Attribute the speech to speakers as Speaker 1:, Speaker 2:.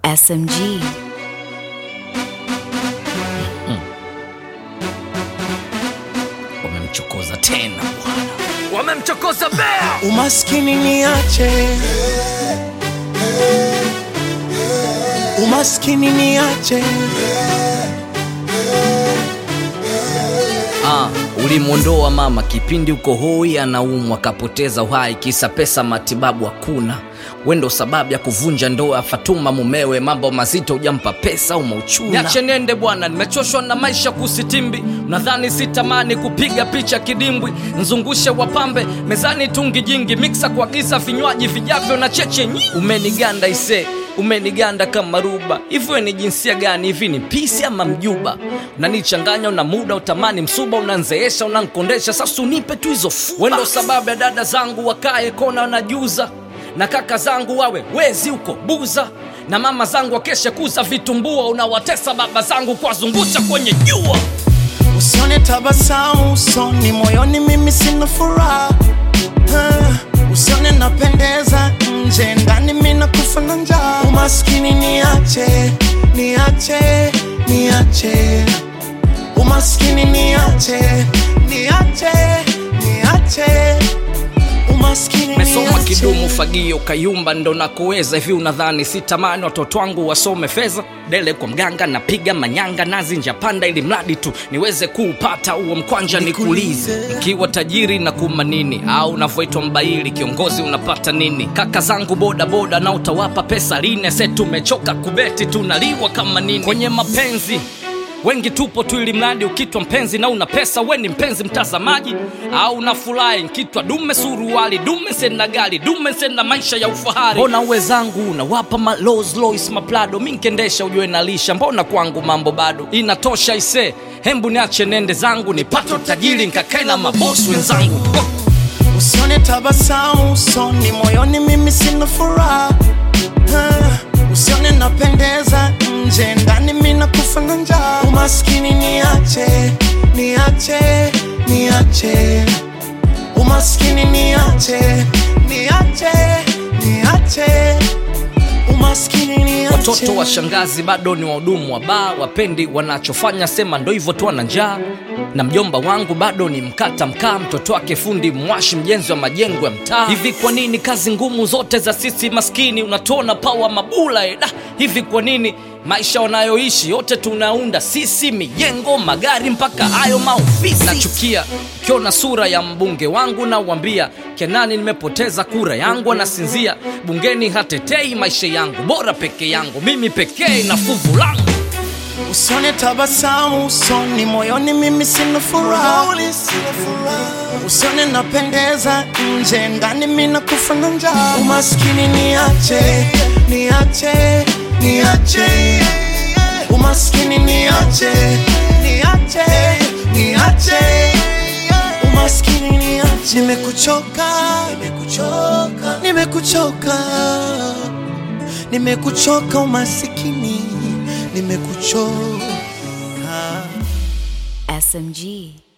Speaker 1: SMG.
Speaker 2: Wamemchokoza tena bwana, wamemchokoza bea.
Speaker 3: Umaskini niache, umaskini niache,
Speaker 2: Ah, ulimwondoa mama kipindi uko hoi, anaumwa kapoteza uhai, kisa pesa matibabu hakuna. Wendo sababu ya kuvunja ndoa Fatuma mumewe, mambo mazito hujampa pesa umauchuna. Niache nende bwana, nimechoshwa na maisha kusitimbi. Nadhani sitamani kupiga picha kidimbwi, nzungushe wapambe mezani, tungi jingi, miksa kuagiza vinywaji vijavyo na cheche nyingi. Umeniganda ise umeniganda kama ruba hivyo ni jinsia gani hivi ni pisi ama mjuba unanichanganya una muda utamani msuba unanzeesha unankondesha sasa unipe tu hizo fuba wendo sababu ya dada zangu wakae kona wanajuza na kaka zangu wawe wezi huko buza na mama zangu wakeshe kuza vitumbua unawatesa baba zangu kuwazungusha kwenye jua
Speaker 3: usione tabasamu usoni, moyoni mimi sina furaha. Ah, Usione napendeza nje, ndani mimi nakufa na njaa. Umaskini niache, niache, niache, umaskini niache, niache, niache, umaskini
Speaker 2: mesoma
Speaker 3: niache.
Speaker 2: kidumu fagio kayumba ndo nakuweza hivi unadhani sitamani watoto wangu wasome fedha dele kwa mganga napiga manyanga nazi njapanda ili mradi tu niweze kuupata huo mkwanja nikulize
Speaker 3: Nikulize.
Speaker 2: ikiwa tajiri na kuma nini au unavyoitwa mbaili kiongozi unapata nini kaka zangu boda boda na utawapa pesa line se tumechoka kubeti tunaliwa kama nini kwenye mapenzi wengi tupo tu ili mradi ukitwa mpenzi na una pesa we ni mpenzi mtazamaji au unafurahi nkitwa dume suruali dume sena gari dume sena maisha ya ufahari mbona uwezangu unawapa ma Rolls Royce maplado mi nkendesha ujue nalisha mbona kwangu mambo bado inatosha ise hembu niache nende zangu nipate utajiri nkakae na mabosi wenzangu
Speaker 3: Usione tabasamu usoni, moyoni mimi sina furaha. Ah, Usione napendeza nje, ndani mimi nakufa na njaa. Umaskini niache, niache, niache, umaskini niache, niache, niache, umaskini niache.
Speaker 2: watoto wa shangazi bado ni wahudumu wa baa wapendi wanachofanya sema ndo hivyo tu ana njaa na mjomba wangu bado ni mkata mkaa mtoto wake fundi mwashi mjenzi wa majengo ya mtaa hivi kwa nini kazi ngumu zote za sisi maskini unatuona pawa mabula eda hivi kwa nini maisha wanayoishi yote tunaunda sisi mijengo magari mpaka hayo maofisi nachukia ukiona sura ya mbunge wangu nauambia kenani nimepoteza kura yangu anasinzia bungeni hatetei maisha yangu bora peke yangu mimi pekee na fuvu langu
Speaker 3: Usione tabasamu usoni, moyoni mimi sina furaha. Usione napendeza nje, ndani mimi nakufa na njaa. Umaskini niache, niache, niache. Umaskini niache, niache, niache. Umaskini niache. Nimekuchoka, nimekuchoka, nimekuchoka, nimekuchoka umasikini, nimekuchoka.
Speaker 1: SMG.